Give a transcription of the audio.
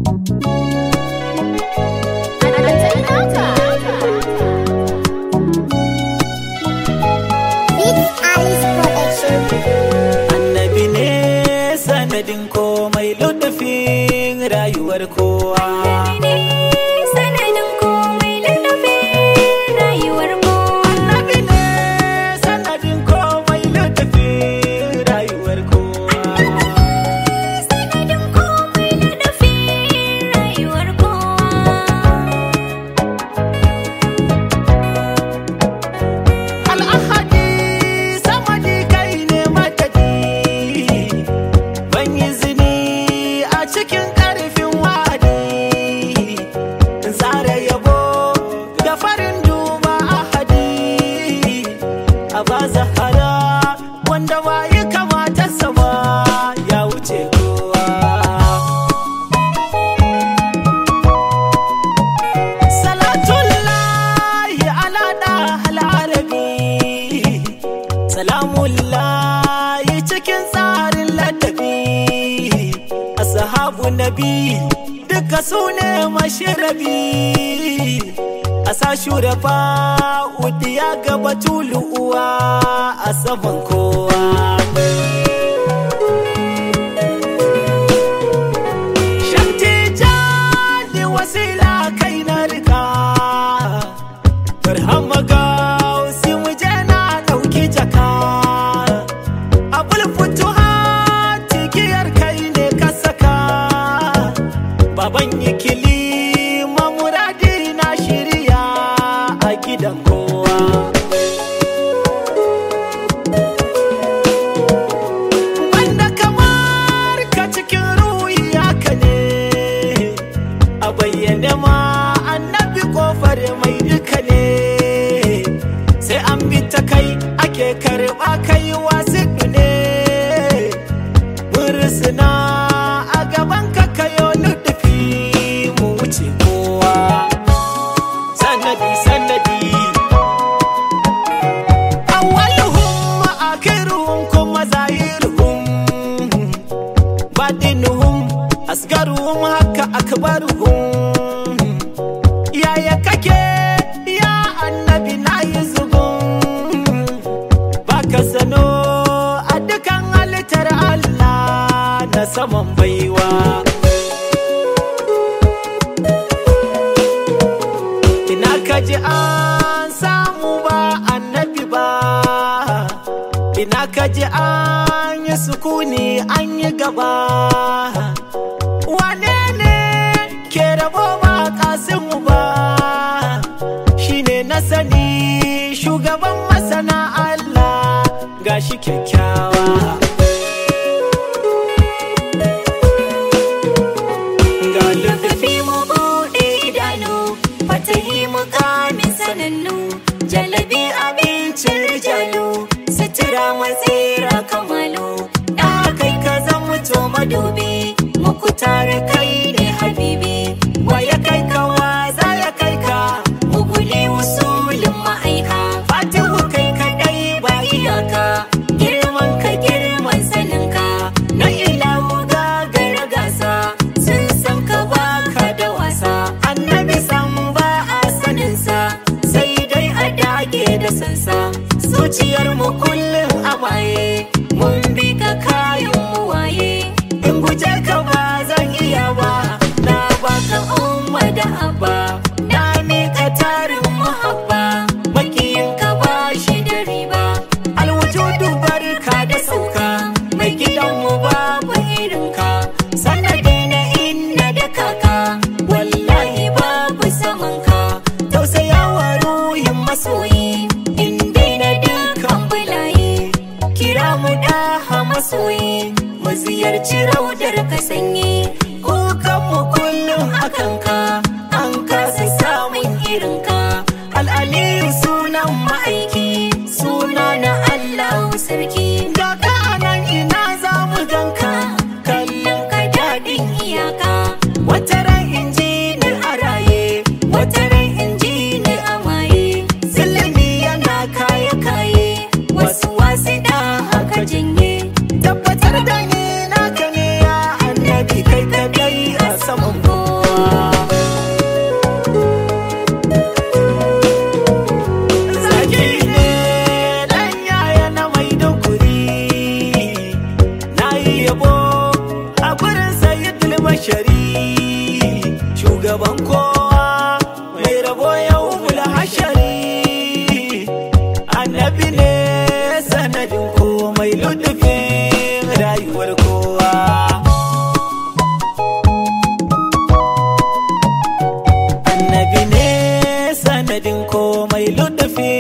Annabi ne sanadin komai ludufin rayuwar kowa. Sanadin komai lallafin rayuwar kowa. Annabi ne sanadin komai ludufin rayuwar kowa. Sanadin komai lallafin rayuwar kowa. Al'ahadi samadi kai ne madadi. Ban yi zini a cikin ƙarfin wa'adi. Tsara yabo da farin duba ahadi. A ba zahara wanda ba yi kamata sama ya wuce kowa. Salatullahi ala ɗahal arabi Salamullahi cikin tsarin ladabi Ashabu nabi duka su ne mashirabi A sa shurafa udiya gaba tulu'uwa a saman kowa Shantijani wasila kai na rika Barhama gausi mu je na ɗauki jaka Abul futuha tigiyar kai ne ka saka Baban ikili mamuradi na shirya a gidan kowa Banda kamar ka cikin ruhi haka ne a bayyane ma annabi kofar mai duka ne sai an bi ta kai ake karɓa kai wasu ne mursuna a gaban ka kayo nufi mu wuce kowa sanadi sanadi awwaluhum akhiruhum kuma zahiruhum badinuhum asgaruhum haka akbaruhum yaya kake ya annabi na yi zubun baka sano a dukan halittar Allah na saman baiwa ina kaji an samu ba annabi ba ina kaji an yi sukuni an yi gaba wane ne ke rabo ba kasimu ba shine na sani shugaban masana Allah gashi kyakkyawa ga Tafi mu buɗe idanu, fatahi mu kamin sanannu, jalabi abincin rijalu, sutura matsira kamalu, da kai ka zan mutu madubi, muku tare kai ne habibi, waya kai ka waza ya kai ka, muguli usulin ma'aika, fatihu kai kaɗai ba iyaka, girman ka girman saninka, na ilahu gagara gasa, sun san ka baka da wasa, annabi san ba a saninsa, sai dai a dage da sansa, zuciyar mu kullum a waye, mun bi ka kayan mu waye, in guje ka ba zan iya ba, na baka umma da abba, na miƙa tarin muhabba, makiyin ka ba shi da riba, alwujudu barka da sauka, mai gidanmu babu irinka, sanadi na inna da kaka, wallahi babu samanka, tausayawa ruhin masoyi, inda na dukkan bulayi, kira mu daha masoyi, mu ziyarci raudar ka sanyi, kukanmu kullum a kanka, an kasa samun irinka, al'aliyu sunan ma'aiki, suna na Allahu sarki, da ka anan ina za mu ganka, kallon ka daɗin iyaka, wata ran inji ni a raye, wata ran inji ni a maye, zilimi yana kaye kaye, wasu wasu da haka janye, tabbatar da ni naka ne ya annabi kai kadai a saman kowa. gaban kowa mai rabo yau mula hashari annabi ne sanadin komai ludufin rayuwar kowa annabi ne sanadin komai ludufin